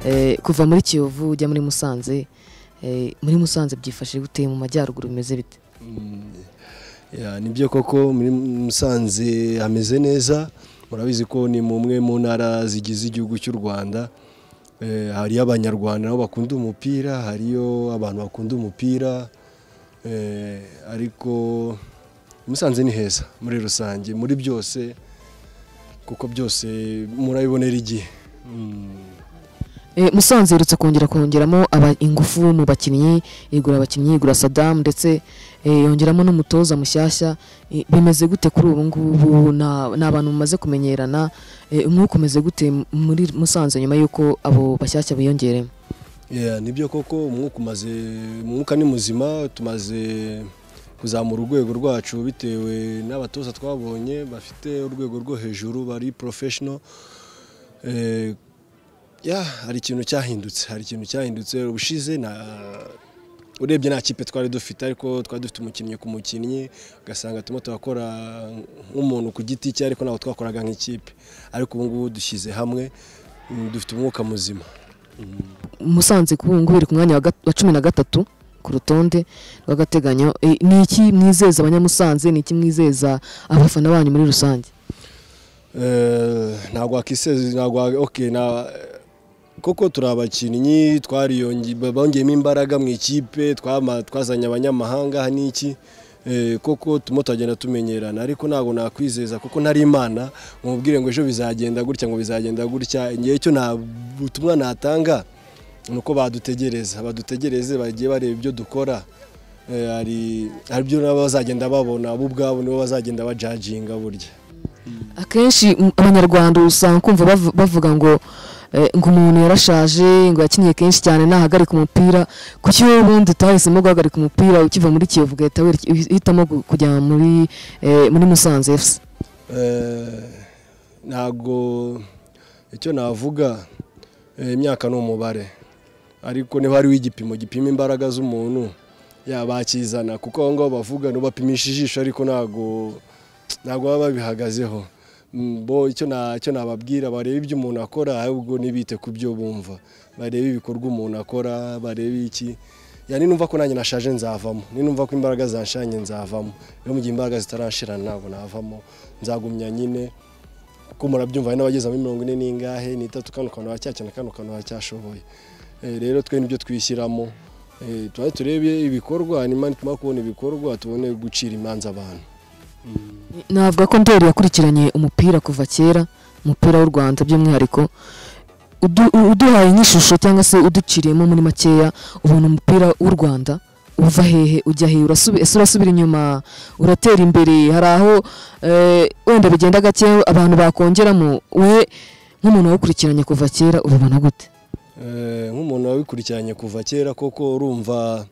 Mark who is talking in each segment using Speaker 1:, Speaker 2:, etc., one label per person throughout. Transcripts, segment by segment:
Speaker 1: Eh, kuva muri kiyovu ujya muri musanze eh, muri musanze byifashe gute mu majyaruguru bimeze bite
Speaker 2: Ya, nibyo koko muri musanze hameze neza murabizi ko ni mu mwe mu ntara zigize igihugu cy'u rwanda Eh, hariyo abanyarwanda nabo bakunda umupira hariyo abantu bakunda umupira Eh, ariko musanze ni heza muri rusange muri byose kuko byose murabibonera igihe Mm.
Speaker 1: Eh, musanze iherutse kongera kongeramo aba- ingufu mu bakinnyi igura abakinnyi igura sadamu ndetse eh, yongeramo n'umutoza mushyashya Eh, bimeze gute kuri ubu ngubu Ni- ni abantu mumaze kumenyerana Eh, umwuka umeze gute muri musanze nyuma y'uko abo bashyashya biyongeremo
Speaker 2: Yeah, nibyo koko umwuka umaze umwuka ni muzima tumaze kuzamura urwego rwacu bitewe n'abatoza twabonye bafite urwego rwo hejuru bari professional eh, yeah, hari ikintu cyahindutse hari ikintu cyahindutse ubushize na urebye nta kipe twari dufite ariko twari dufite umukinnyi ku mukinnyi ugasanga turimo turakora nk'umuntu ku giti cye ariko ntabwo twakoraga nk'ikipe ariko ubu ngubu dushyize hamwe mm, dufite umwuka muzima
Speaker 1: musanze kuri ubu ngubu iri ku mwanya wa gat- wa cumi na gatatu ku rutonde rw'agateganyo Eh, ni iki mwizeza abanyamusanze ni iki mwizeza abafana banyu muri rusange
Speaker 2: Eh, ntabwo wakiseze ntabwo wa- okay na koko turi abakinnyi twariyonge- ba- bongeyemo imbaraga mu ikipe twama- twazanye abanyamahanga aha n'iki Eh, koko turimo turagenda tumenyerana ariko ntabwo nakwizeza kuko ntari imana mubwire ngo ejo bizagenda gutya ngo bizagenda gutya ngewe cyo nta butumwa natanga ni uko badutegereza badutegereze bagiye bareba ibyo dukora Eh, hari hari ibyo nabo bazagenda babona bo ubwabo nibo bazagenda bajajinga burya
Speaker 1: akenshi m- abanyarwanda usanga kumva bavu- bavuga ngo eh, ngo umuntu yarashaje ngo yakiniye kenshi cyane nahagarika umupira kuki wowe ubundi utahisemo guhagarika umupira ukiva muri kiyovu ugahita werekeza- uhitamo gu- kujya muri eh, muri musanze fc
Speaker 2: Eh, ntabwo icyo navuga eh, imyaka ni umubare ariko niba hariho igipimo gipima imbaraga z'umuntu yabakizana kuko aho ngaho bavuga ntubapimisha ijisho ariko ntabwo ntabwo baba babihagazeho Mm, bo icyo na- icyo nababwira barebe ibyo umuntu akora ahubwo ntibite ku byo bumva barebe ibikorwa umuntu akora barebe iki ya ninumva ko nanjye nashaje nzavamo ninumva ko imbaraga zanshanye nzavamo rero mu gihe imbaraga zitarashirana ntabwo navamo nzagumya nyine kuko murabyumva hari n'abageze muri mirongo ine n'ingahe ni itatu kano kantu haracyakena kano kantu haracyashoboye Eh, rero twe nibyo twishyiramo Eh, tuba turebe ibikorwa hanyuma nitumara kubona ibikorwa tubone gucira imanza abantu
Speaker 1: navuga ko ndori yakurikiranye umupira kuva kera umupira w'u rwanda by'umwihariko Udu- u- uduhaye nk'ishusho cyangwa se uduciriyemo muri makeya ubona umupira w'u rwanda uva hehe ujya hehe Urasubi- ese urasubira inyuma uratera imbere hari aho eh, wenda bigenda gake abantu bakongeramo we nk'umuntu wawukurikiranye kuva kera ubibona gute
Speaker 2: Eh, nk'umuntu wabikurikiranye kuva kera koko urumva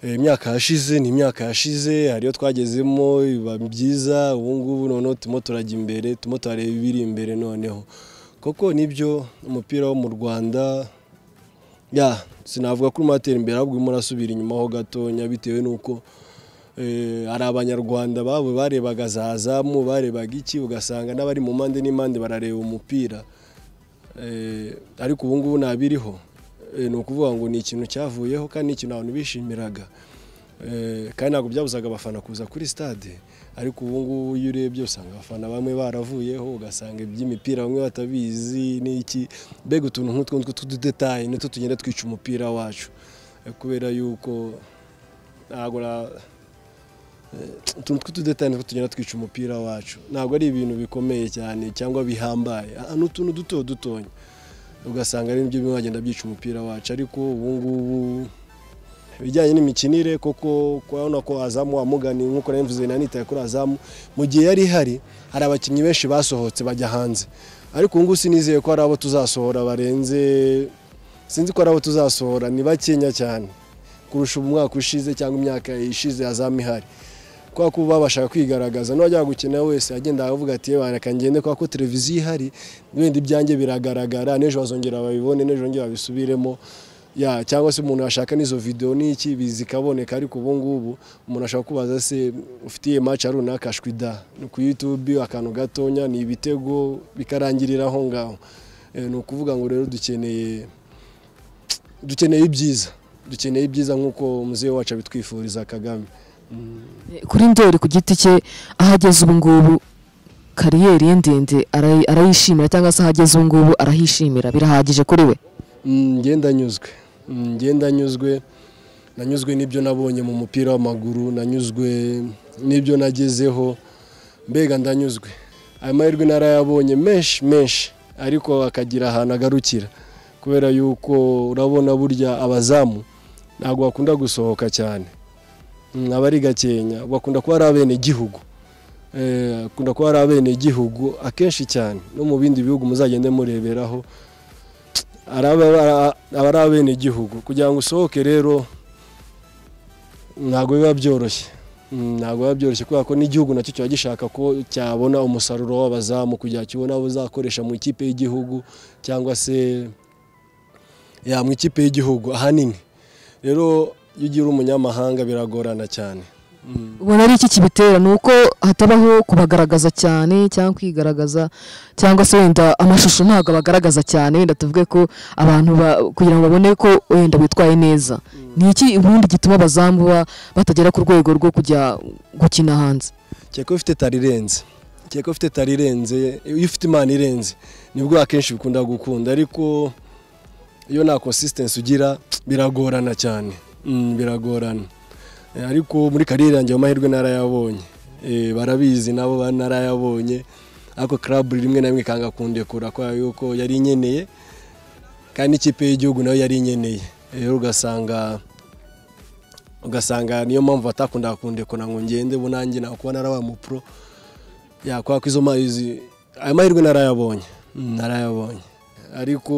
Speaker 2: eh, imyaka yashize ni imyaka yashize hariyo twagezemo biba byiza ubu ngubu noneho turimo turajya imbere turimo turareba ibiri imbere noneho koko nibyo umupira wo mu rwanda ya sinavuga ko urimo uratera imbere ahubwo urimo urasubira inyuma ho gatonya bitewe n'uko Eh, hari abanyarwanda babo barebaga za zamu barebaga iki ugasanga n'abari mu mpande n'impande barareba umupira Eh, ariko ubu ngubu ntabiriho Eh, ni ukuvuga ngo ni ikintu cyavuyeho kandi ni ikintu abantu bishimiraga Eh, kandi ntabwo byabuzaga abafana kuza kuri stade ariko ubu ngubu iyo urebye usanga abafana bamwe baravuyeho ugasanga iby'imipira bamwe batabizi n'iki mbega utuntu nk'utwo ngutwo tw'ududetayi nitwo tugenda twica umupira wacu Eh, kubera yuko ntabwo na- eh, utuntu tw'ududetayi nitwo tugenda twica umupira wacu ntabwo ari ibintu bikomeye cyane cyangwa bihambaye Ah, ni utuntu duto dutonya ugasanga ari nibyo bimwe bagenda byica umupira wacu ariko ubu ngubu ibijyanye n'imikinire koko kubona ko azamu wamugani nk'uko nari mvuze nanitaye kuri azamu mu gihe yari ihari hari abakinnyi benshi basohotse bajya hanze ariko ubu ngubu sinizeye ko hari abo tuzasohora barenze sinzi ko hari abo tuzasohora ni bakenya cyane kurusha umwaka ushize cyangwa imyaka ishize azamu ihari kubera ko ubu babashaga kwigaragaza n'uwajyaga gukina wese agenda avuga ati yewe reka ngende kubera ko televiziyo ihari wenda ibyanjye biragaragara n'ejo bazongera babibone n'ejo bongera babisubiremo ya cyangwa se umuntu yashaka n'izo videwo n'iki zikaboneka ariko ubu ngubu umuntu ashaka kubaza se ufitiye maca runaka ashwida ni ku yutube akantu gatonya ni ibitego bikarangirira aho ngaho ni ukuvuga ngo rero dukeneye dukeneye ibyiza dukeneye ibyiza nk'uko muzehe wacu abitwifuriza kagame
Speaker 1: kuri ndori ku giti cye aho ageze ubu ngubu kariyeri ye ndende arayi- arayishimira cyangwa se aho ageze ubu ngubu arahishimira birahagije kuri we
Speaker 2: Mm, njye ndanyuzwe Mm, njye ndanyuzwe nanyuzwe n'ibyo nabonye mu mupira w'amaguru nanyuzwe n'ibyo nagezeho mbega ndanyuzwe aya mahirwe narayabonye menshi menshi ariko akagira ahantu agarukira kubera yuko urabona burya abazamu ntabwo bakunda gusohoka cyane Mm, aba ari gakenya bakunda kuba ari abenegihugu Eh, akunda kuba ari abenegihugu akenshi cyane no mu bindi bihugu muzagende mureberaho araba aba ari abenegihugu kugira ngo usohoke rero ntabwo biba byoroshye Mm, ntabwo biba byoroshye kubera ko n'igihugu nacyo kiba gishaka ko cyabona umusaruro w'abazamu kugira ngo kibone abo uzakoresha mu ikipe y'igihugu cyangwa se ya mu ikipe y'igihugu ahanini rero iyo ugira umunyamahanga biragorana cyane Mm.
Speaker 1: ubona ari iki kibitera ni uko hatabaho kubagaragaza cyane cyangwa kwigaragaza cyangwa se wenda amashusho ntabwo abagaragaza cyane wenda tuvuge ko abantu ba- kugira ngo babone ko wenda bitwaye neza ni iki ubundi gituma abazamu ba- batagera ku rwego rwo kujya gukina hanze
Speaker 2: kereka ufite tari irenze kereka ufite tari irenze iyo ufite imana irenze nibwo akenshi bikunda gukunda ariko iyo nta consistency ugira biragorana cyane Mm, biragorana Eh, ariko muri kariyeri yanjye ayo mahirwe narayabonye Eh, barabizi nabo ba- narayabonye ariko club rimwe na rimwe ikanga kundekura kubera yuko yari inyeneye kandi n'ikipe y'igihugu nayo yari inyeneye Eh, rero ugasanga ugasanga niyo mpamvu batakundaga kundekura ngo ngende ubu nanjye nakuba narabaye umupro yakora ko izo ma- izi- ayo mahirwe narayabonye Mm, narayabonye ariko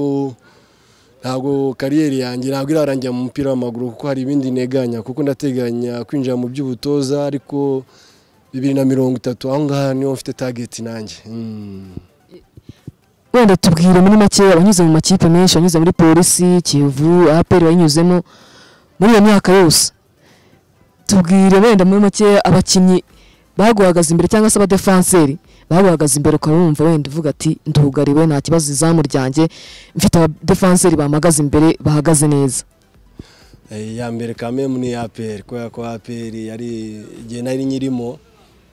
Speaker 2: ntabwo kariyeri yanjye ntabwo irarangira mu mupira w'amaguru kuko hari ibindi neganya kuko ndateganya kwinjira mu by'ubutoza ariko bibiri na mirongo itatu aho ngaha niho mfite tageti nanjye Mm.
Speaker 1: wenda tubwire muri make abanyuze mu makipe menshi abanyuze muri polisi kivu aperi bayinyuzemo muri iyo myaka yose tubwire wenda muri make abakinnyi baguhagaze imbere cyangwa se abadefanseri baguhagaze imbere ukaba wumva wenda uvuga ati ndugariwe nta kibazo izamu ryanjye mfite abadefanseri bamagaze imbere bahagaze neza
Speaker 2: Eh, ya mbere kamemu ni aperi kubera ko aperi yari igihe nari nyirimo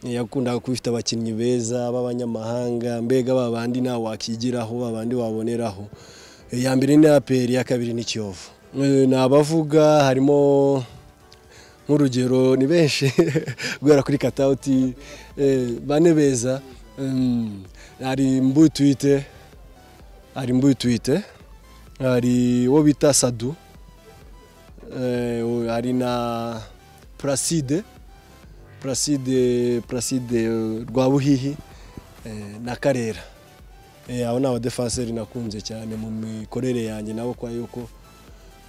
Speaker 2: eh, yakundaga kuba ifite abakinnyi beza b'abanyamahanga mbega ba bandi nawe wakigiraho ba bandi waboneraho Eh, ya mbere ni aperi ya kabiri ni kiyovu Eh, ni abavuga harimo nk'urugero ni benshi guhera kuri katawuti eh, bane beza Mm, hari mbuyi twite hari mbuyi twite hari uwo bita sadu Eh, u- hari na Placide Placide Placide eh, Rwabuhihi eh, na Karera Eh, abo ni abadefanseri nakunze cyane mu mikorere yanjye nabo kwa yuko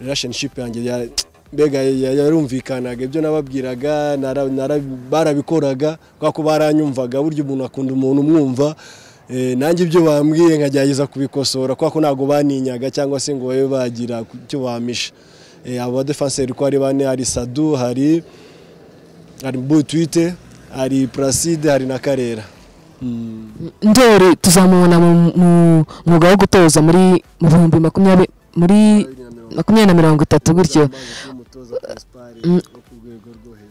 Speaker 2: relationship yanjye ya- mbega ya- yarumvikanaga ibyo nababwiraga nara- nara- barabikoraga kubera ko baranyumvaga burya umuntu akunda umuntu umwumva Eh, nanjye ibyo bambwiye nkagerageza kubikosora kubera ko ntabwo baninyaga cyangwa se ngo babe bagira ku- icyo bampisha Eh, abo badefanseri uko ari bane hari sadu hari hari butwite hari placide hari na karera Mm.
Speaker 1: ndori tuzamubona mu mu- mwuga wo gutoza muri mu bihumbi makumyabiri muri makumyabiri na mirongo itatu gutyo Mm.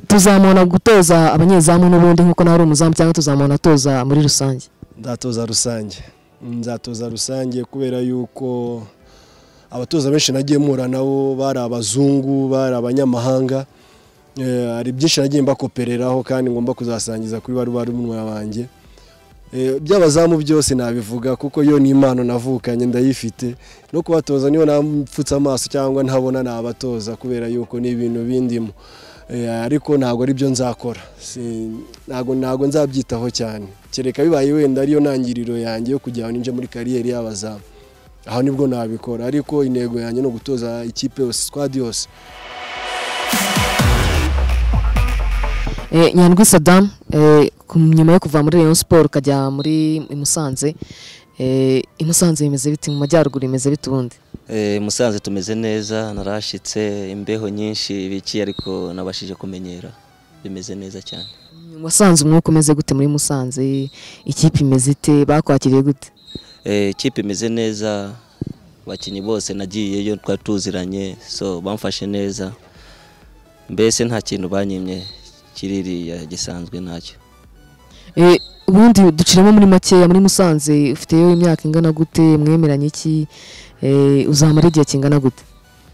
Speaker 1: tuzamubona gutoza abanyezamu n'ubundi nk'uko nawe uri umuzamu cyangwa tuzamubona atoza muri rusange
Speaker 2: ndatoza rusange nzatoza rusange kubera yuko abatoza benshi nagiye mpura nabo bari abazungu bari abanyamahanga Eh, hari byinshi nagiye mbakopereraho kandi ngomba kuzasangiza kuri bari barumwa banjye Eh, by'abazamu byose nabivuga kuko yo ni impano navukanye ndayifite no kubatoza niyo napfutse amaso cyangwa ntabona nabatoza kubera yuko ni ibintu bindimo Eh, ariko ntabwo ari byo nzakora Si- ntabwo ntabwo nzabyitaho cyane kereka bibaye wenda ariyo ntangiriro yanjye yo kugira ngo ninje muri kariyeri y'abazamu aho nibwo nabikora ariko intego yanjye ni ugutoza ikipe yose squad yose
Speaker 1: Eh, nyandwi sadamu eh, ku- nyuma yo kuva muri rayon siporo ukajya muri i musanze eh, i musanze bimeze bite mu majyaruguru bimeze bite ubundi
Speaker 3: Eh, Musanze tumeze neza narashitse imbeho nyinshi biki ariko nabashije kumenyera bimeze neza cyane
Speaker 1: wasanze umwuka umeze gute muri musanze ikipe imeze ite bakwakiriye gute
Speaker 3: Eh, ikipe imeze neza abakinnyi bose nagiyeyo twari tuziranye so bamfashe neza mbese nta kintu banyimye kiririya gisanzwe ntacyo
Speaker 1: Eh, ubundi duciramo muri makeya muri musanze ufiteyo imyaka ingana gute mwemeranye iki Eh, uzamara igihe kingana gute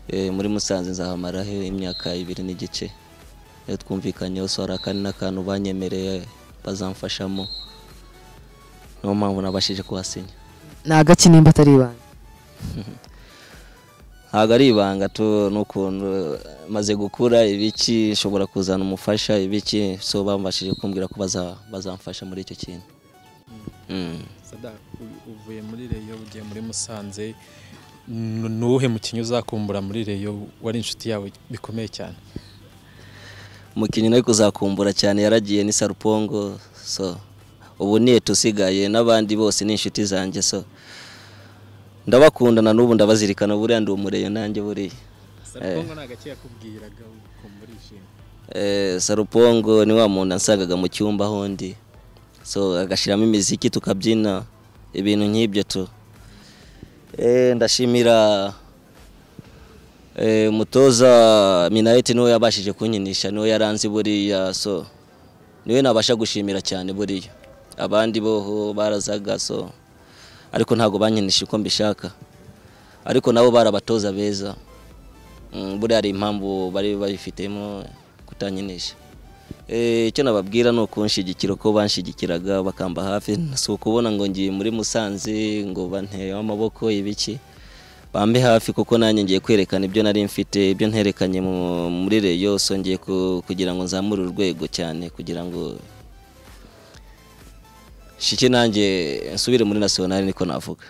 Speaker 3: Eh, muri musanze nzahamaraho imyaka ibiri n'igice iyo twumvikanyeho so hari akandi n'akantu banyemereye bazamfashamo niyo mpamvu nabashije kuhasinya
Speaker 1: ni agakinimba atari ibanga
Speaker 3: ntabwo ari ibanga tu n'ukuntu eh, maze gukura ibiki nshobora kuzana umufasha ibiki so bamfashije kumbwira ko baza- bazamfasha muri icyo kintu Mm.
Speaker 4: Sadak, u- uvuye muri reyo ugiye muri musanze n- ni uwuhe mukinnyi uzakumbura muri reyo wari inshuti yawe bikomeye cyane
Speaker 3: umukinnyi nawe kuzakumbura cyane yaragiye ni sarupongo so ubu ni etu usigaye n'abandi bose ni inshuti zanjye so ndabakundana n'ubu ndabazirikana buriya ndi umureyo nanjye buriya
Speaker 4: sarukongo nta gake yakubwiraga ukumva urishimye
Speaker 3: Eh, sarupongo ni wa muntu nasangaga mu cyumba aho ndi so agashyiramo imiziki tukabyina ibintu nk'ibyo tu Eh, ndashimira eh, umutoza minayiti niwe yabashije kunyinisha niwe yaranze buriya so niwe nabasha gushimira cyane buriya abandi boho barazaga so ariko ntabwo banyinisha uko mbishaka ariko nabo barabatoza beza Mm, buriya hari impamvu bari babifitemo kutanyinisha Eh, icyo nababwira ni ukunshigikira uko banshigikiraga bakamba hafi si ukubona ngo ngiye muri musanze ngo banteyeho amaboko ibiki bambe hafi kuko nanjye ngiye kwerekana ibyo nari mfite ibyo nterekanye mu- muri reyo so ngiye ku- kugira ngo nzamure urwego cyane kugira ngo shike nanjye nsubire muri nasiyonari niko navuga